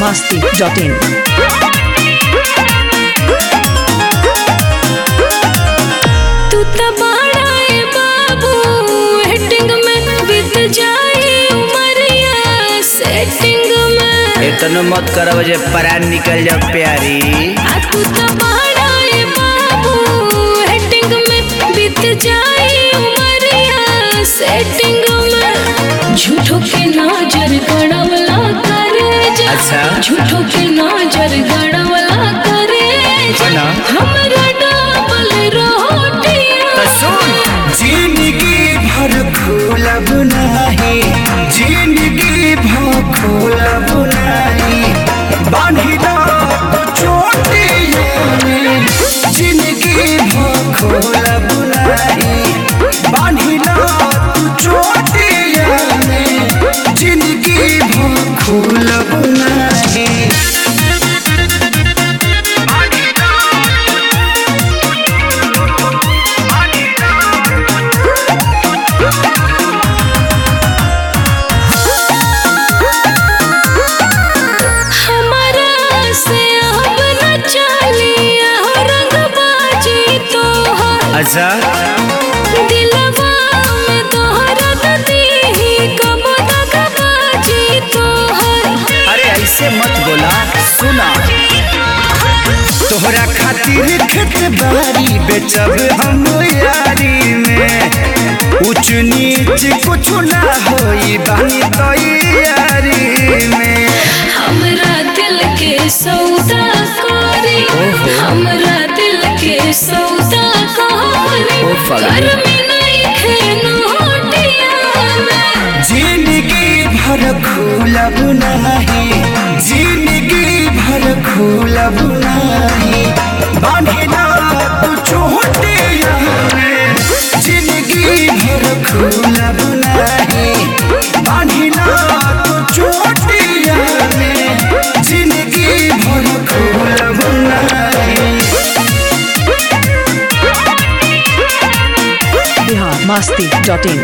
masti.in. तू त बड़ा ए बाबू हेटिंग में बीत जाए उमरिया सेटिंग में इतनो मत करब जे परान निकल जाओ प्यारी आ तू त बड़ा ए बाबू हेटिंग में बीत जाए उमरिया सेटिंग में झूठो के नजर गड़वला करे जा अच्छा। झूठो के नजर गड़वला करे जा ना। हमरा डबल रोटियां तो सुन जिंदगी भर खोलब नाही जिंदगी भर खोलब नाही बांधिला तो चोटिए में जिंदगी भर खोलब नाही बांधिला तो चोटिए में जिंदगी भर खोलब नाही हमारा से अब न चलिया रंगबाजी तोहर अच्छा दिलवा में तोहरा दीही कब दगबाजी तोहर अरे ऐसे मत बोला सुना तोहरा खातिर खेत बारी बेचब हम यारी में ऊंच नीच कुछ ना होई बानी तैयारी में हमरा दिल के सौदा करी हमरा दिल के सौदा करी ओ फगली। घर में नहीं खेनोटिया में जिंदगी भर खोलब नाही जिंदगी भर खोलब नाही बांधिला तू चोटिया में जिंदगी भर खोलब नाही बांधिला तू चोटिया में जिंदगी भर खोलब नाही Bihar masti.in.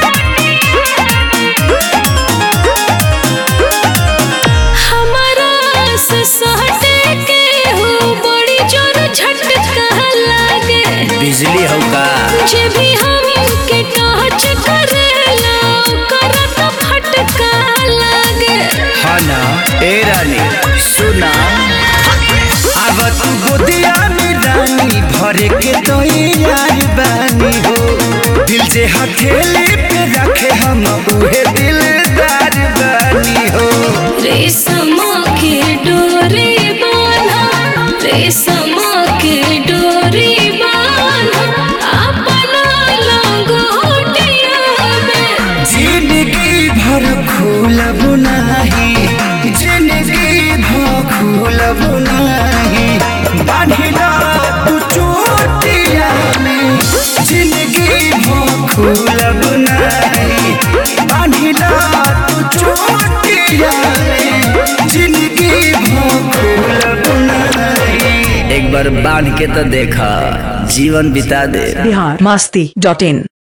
हमारा से सहटे के हो बड़ी जोर झटका लागे बिजली हो का जे भी हम के टच करेला ओकरा तो फटका लागे हाँ ना ए रानी सुना अब तू गोदिया में रानी भरे के तो यार बानी हो दिल से हथेली पे रखे हम उहे दिलदार बानी हो रेशम के डोरी बांधा रेशम के डोरी बांधा अपना लंगोटिया में जिंदगी भर खोलब नाही जिंदगी भर खोलब नाही बांधिला तू चोटिया में जिंदगी भर खोलब नाही बांधिला तू चोटिया में जिंदगी भर खोलब नाही एक बार बांध के तो देखा जीवन बिता दे Bihar masti.in.